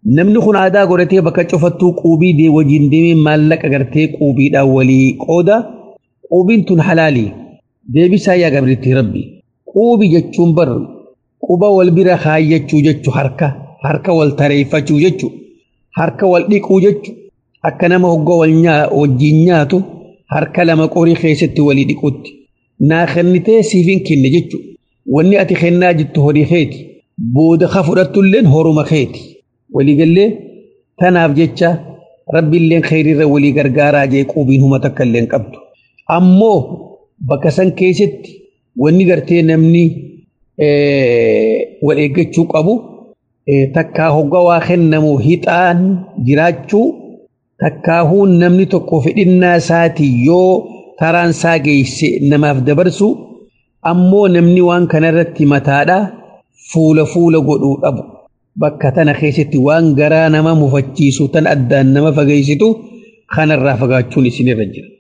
namni kun aadaa godhatee bakka cufattuu quubii wajjin deemee maallaqa gartee quubiidhaan walii qooda quubiin tun halaalii deebisaa yaa gabriitti rabbi quubii jechuun bar quba wal bira kaayyachuu jechu harka harka wal tareeffachuu jechu harka wal dhiquu jechu akka nama hoggaa wajjin nyaatu harka lama qorii keessatti walii dhiquutti naa kennitee siifin kenne jechu wanni ati kennaa jettu horii keeti booda ka fudhattulleen horuma keeti waliigallee tanaaf jecha rabbiilleen kheyriirra walii gargaaraa jee quubiin huma takka illeen qabdu ammoo bakka san keessatti wanni gartee namni wal eeggachuu qabu takkaa hoggaa waa kennamu hixaan jiraachuu takkaahuu namni tokko fedhinnaa isaatii yoo taraan isaa geesse namaaf dabarsu ammoo namni waan kanarratti mataadha fuula fuula godhuu dhabu bakka tana keessatti waan garaa nama mufachiisu tan addaan nama fageessitu kanarraa fagaachuun isinirra jira.